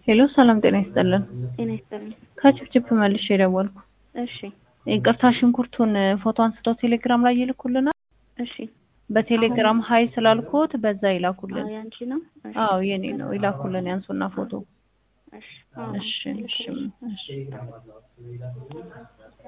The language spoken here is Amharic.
ሄሎ ሰላም ጤና ይስጥልን። ጤና ይስጥልኝ። ከችፕችፕ መልሼ የደወልኩ እሺ ይቅርታ፣ ሽንኩርቱን ፎቶ አንስተው ቴሌግራም ላይ ይልኩልናል። እሺ በቴሌግራም ሀይ ስላልኩት በዛ ይላኩልን። አዎ ያንቺ ነው። እሺ አዎ የኔ ነው። ይላኩልን ያንሱና ፎቶ። እሺ አዎ እሺ እሺ እሺ